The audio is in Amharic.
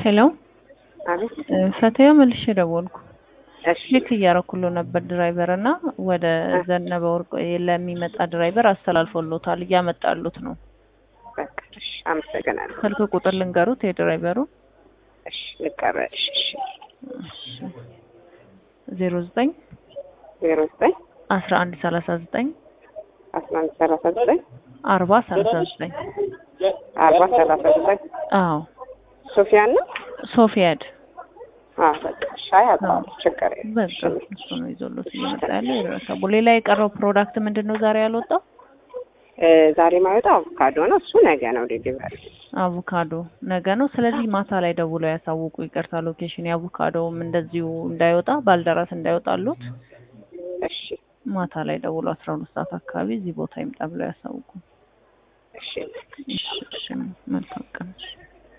ሄሎ አቤት። ፈተያ መልሼ ደወልኩ። እሺ ቼክ እያረኩሎ ነበር ድራይቨር እና ወደ ዘነበ ወርቅ ለሚመጣ ድራይቨር አስተላልፎሎታል እያመጣሉት ነው። በቃ እሺ፣ አመሰግናለሁ። ስልክ ቁጥር ልንገሩት የድራይቨሩ እሺ፣ ልቀበልሽ። እሺ፣ ዜሮ ዘጠኝ ዜሮ ዘጠኝ አስራ አንድ ሰላሳ ዘጠኝ አስራ አንድ ሰላሳ ዘጠኝ አርባ ሰላሳ ዘጠኝ አርባ ሰላሳ ዘጠኝ አዎ ሶፊያ ነው። ሶፊያድ አዎ በቃ እሺ፣ አያውቀዋለሁ። ችግር የለም። በቃ እሱ ነው ይዞሎት እየመጣ ያለው የደረሰቡ። ሌላ የቀረው ፕሮዳክት ምንድን ነው ዛሬ ያልወጣው? እ ዛሬ ማይወጣው አቮካዶ ነው። እሱ ነገ ነው ዴሊቨሪ። አቮካዶ ነገ ነው። ስለዚህ ማታ ላይ ደውለው ያሳውቁ። ይቅርታ ሎኬሽን የአቮካዶውም እንደዚሁ እንዳይወጣ ባልደራስ እንዳይወጣሉት እሺ፣ ማታ ላይ ደውሎ አስራ ሁለት ሰዓት አካባቢ እዚህ ቦታ ይምጣ ብለው ያሳውቁ። እሺ። እሺ፣ እሺ፣ መልካም ቀን። እሺ።